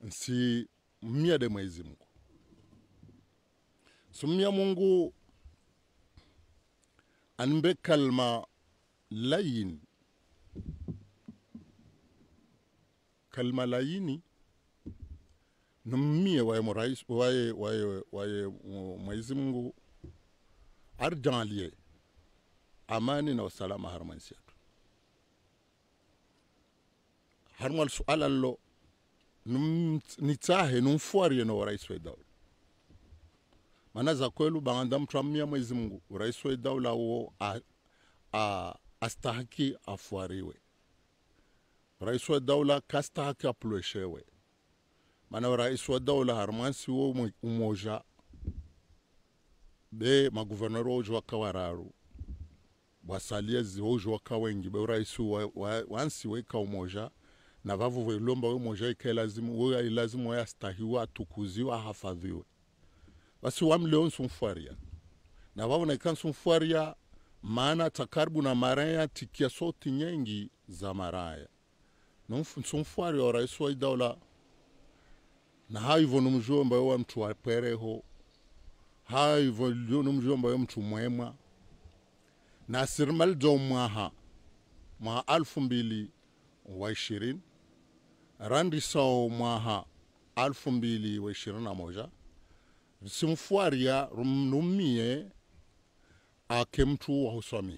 nsi mmia de Mwenyezi Mungu sumia Mungu anbe kalma layin kalma layini nummie waye murais waye waye waye Mwenyezi Mungu arjalie amani na usalama harmansi yetu harmal suala lo num nitsahe numfuarie no rais wa dawla maana za kwelu banganda mtramia Mwenyezi Mungu rais wa dawla wo a, a, astahaki afuariwe rais wa dawla kastahaki apuleshewe maana rais wa dawla harmansi wo umoja be maguvernor wojo wakawararu wasalie ziwojo wakawengi be rais wa, wa, wansi weka umoja na vavo velomba we moja ikae lazimu we lazimu we astahiwe atukuziwe ahafadhiwe basi wamleo nsumfuaria na vavo naika nsumfuaria maana takaribu na maraya tikia soti nyengi za maraya nsumfuaria wa rais wa idaula na haivo numjomba wa mtu wapereho haivo lio numjomba wa mtu mwema na sirmal do mwaha mwa alfu mbili wa ishirini randi sao mwaha alfu mbili wa ishirini na moja simfuaria numie ake mtu wa huswami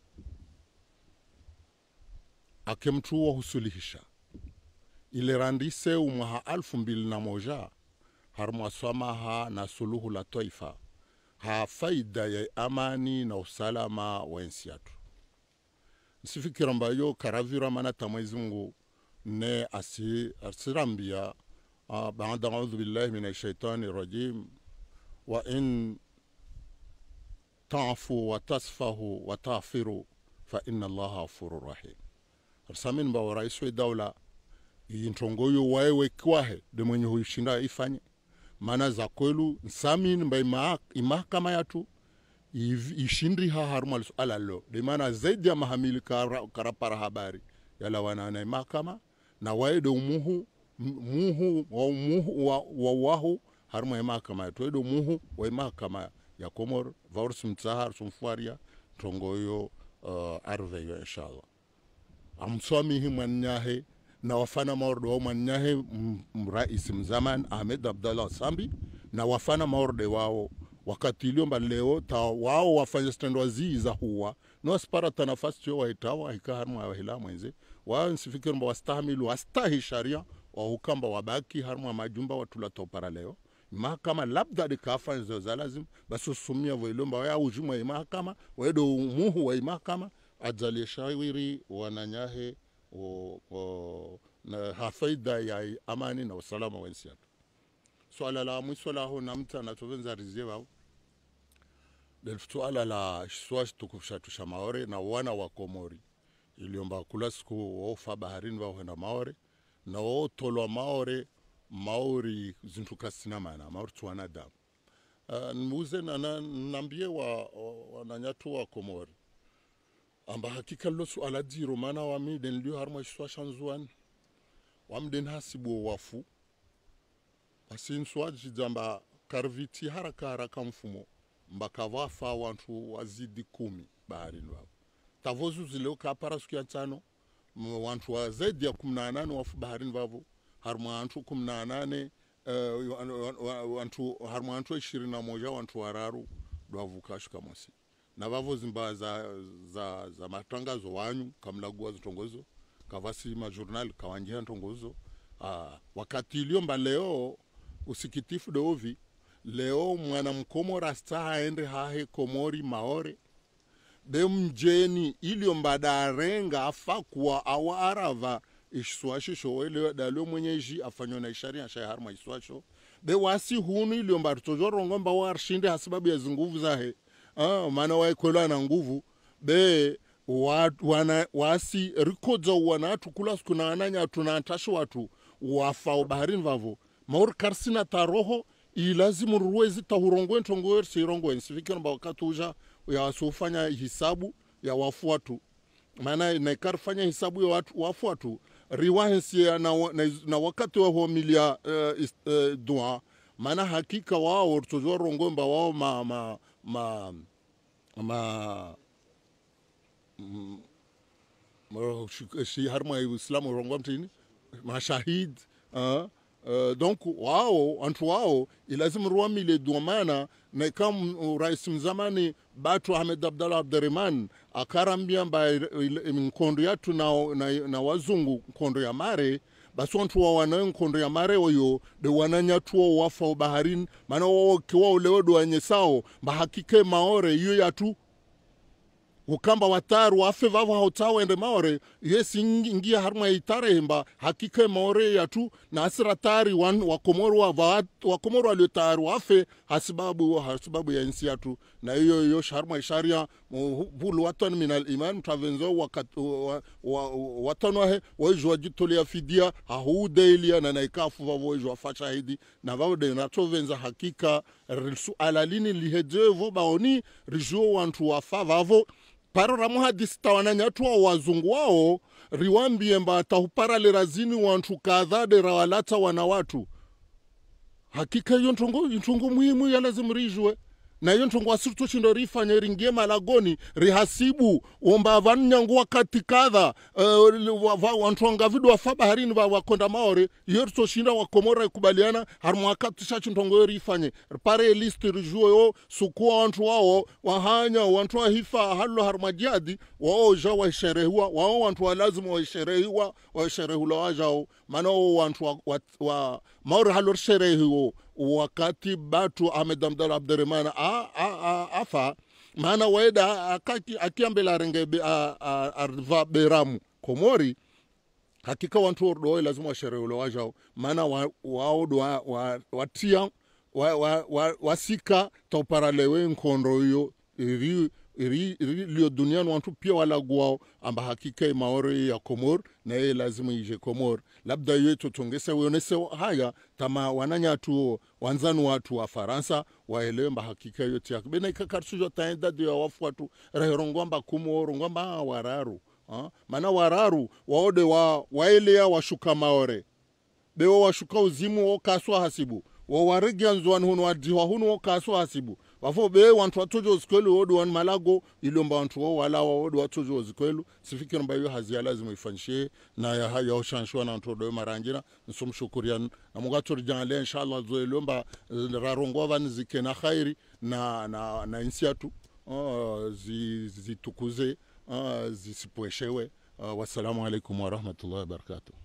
ake mtu wa husuluhisha ile randi seu mwaha alfu mbili na moja harmwaswamaha na suluhu la taifa ha faida ya amani na usalama wa nsi yatu nsifikira mbayo karavira mana ta Mwenyezi Mungu ne asi asirambia uh, baada audhu billahi min shaitani rajim wa in tafu wa tasfahu wa tafiru fa inna allaha ghafurur rahim arsamin ba rais wa dawla yintongoyo waewe kwahe de mwenye huishinda ifanye maana za kwelu nsamin mba imahakama yatu ishindri ha haruma suala lo de maana zaidi ya mahamili kara, karapara habari yala wanana mahakama na waede umuhu muhu wa muhu wa, wa wahu haruma mahakama yetu waede muhu wa mahakama ya komor vaurs mtsahar sumfuaria tongoyo uh, arveyo inshallah amswamihi mwanyahe na wafana maordo wao mwanyahe mrais mzaman Ahmed Abdallah Sambi na wafana maorde wao wakati iliomba leo ta wao wafanya stand wazii za huwa no aspara ta nafasi cho waitawa hikaharmu wa hila mwenze wao nsifikiri mba wastahimilu wastahi sharia wa hukamba wabaki harmu majumba watula topara leo mahakama labda dikafa zo za lazim basi usumia voilomba waya ujumwa ya mahakama wedo muhu wa mahakama ajalie shawiri wananyahe o, o, na hafaida ya amani na usalama wa nchi yetu swala la mwisho laho namta natovenza rizie wao swala la swa tukufu tusha maore na wana wa komori iliomba kula siku wofa baharini waohenda maore na wotolwa maore maori zintu kasina mana maori tuwanadamu uh, nmuze na, nambie wa, wa, wananyatu wa komori amba hakika lo suala diro mana wamiden lio harma swa shanzuan wamden hasibu wafu basi nswaji jamba karviti haraka haraka mfumo mbaka vafa wantu wazidi kumi baharini wao tavozu zileo kapara siku ya tano wantu wa zaidi ya kumi na nane wafu baharini vavo harma wantu kumi na nane uh, wantu harma wantu ishirini na moja wantu wararu dwavuka shuka mosi na vavo zimba za, za, za matangazo wanyu kamlagua zitongozo kavasi majurnal kawanjia ntongozo ah, wakati iliomba leo usikitifu dovi leo mwana mkomora asta aende hahe komori maore be mjeni iliomba darenga afa kuwa awa arava iswashisho wele dalio mwenyeji afanywa na isharia shay harma iswasho be wasi hunu iliomba tojorongo mba warshinde hasababu ya zinguvu zahe ah, maana waekwelwa na nguvu be wa, wana, wasi rikodzo wanatu kula siku na ananya tunatasho watu wafao baharini vavo maur karsina taroho ilazimu ruwezi tahurongwe ntongoe sirongwe sifikira mba wakati uja ya sufanya hisabu ya wafu watu maana naikar fanya hisabu ya watu wafu watu riwahensia na, wa- na, na wakati wa homilia uh, is, uh, dua maana hakika wao tujua rongomba wao ma, ma, ma, ma Ma- shi- shi har ma islamu rongwa mtini mashahid uh, uh, donc wao antu wao ilazim ruamile duamana na kam uh, rais mzamani batu ahmed abdallah abdurahman akarambia mba nkondo yatu na, na, na wazungu nkondo ya mare basi wantu wa wana nkondo ya mare oyo de wananyatuo wafa baharini maana wao kiwa ulewedo wanye sao mbahakike maore iyo yatu ukamba wataru wafe vavo hautawende maore yesi ingi- ngia harma itare hemba hakike maore yatu na asira tari wan wakomoro wa va- wakomoro waliotaru wafe hasibabu hasibabu ya nsi yatu na hiyo hiyo sharma isharia mu- hulu watan min al iman mtavenzo wakat wa- wa- watan wahe waijwa jitolea fidia ahudeilia na naikafu vavo waijwa fashahidi na vavo de natovenza hakika risu alalini lihejevo baoni rijuo wantu wafa vavo paro ra muhadisi tawananyatwa wazungu wao riwambie mba tahuparalera zini wantu kadhade rawalata wana watu hakika hiyo ntongo ntongo muhimu ya lazima rijwe na hiyo ntongo asirito chindo rifanye ringie malagoni rihasibu omba vanyangu wakati kadha uh, wantu wangavidu wafa baharini va- wakonda maore iyo ritoshinda wakomora ikubaliana harumu wakati sha chintongo yo rifanye pare listi rijue yo sukua wantu wao wahanya wantu wahifa halo harumajadi wao ja waisherehiwa wao wantu walazima waisherehiwa waisherehula wajao maana wao wantu wa, wa, wa maore halo sherehiwo wakati batu ahmed abdal abdurahman a- a- a- afa maana waeda akaki- akiambela renge be- a- a- arva beramu komori hakika wantu ordoe lazima washerehule wajao maana wa- wao do wa- wa- watia wa- wa- wa- wasika tauparalewe nkondo hiyo iri iri iri lio duniani wantu pia walaguao amba hakika imaore ya komor na ye lazima ije komor labda yo tutongese wionese haya tama wananyatu wanzanu watu wa faransa waelewe mba hakika yo tiak bena ikakarshujo taenda dio wafu watu rehorongwamba kumo rongwamba ah, wararu ah, mana wararu waode wa waelea washuka maore bewo washuka uzimu wo kaswa hasibu wo warigia nzwani hunu wadiwa hunu wo kaswa hasibu wafo be wantu watojo zikwelu wodi wan malago ilomba wantu wo walawa wodi watojo zikwelu sifikiri mba hiyo hazia lazima ifanyishie na ya ya ushanshwa na wantu wodo marangira nsumshukurian na mugatori jangale inshallah zo ilomba eh, rarongwa vani zikena khairi na na na insiatu uh, zi- zitukuze uh, zisipweshewe uh, wassalamu alaikum warahmatullahi wabarakatuh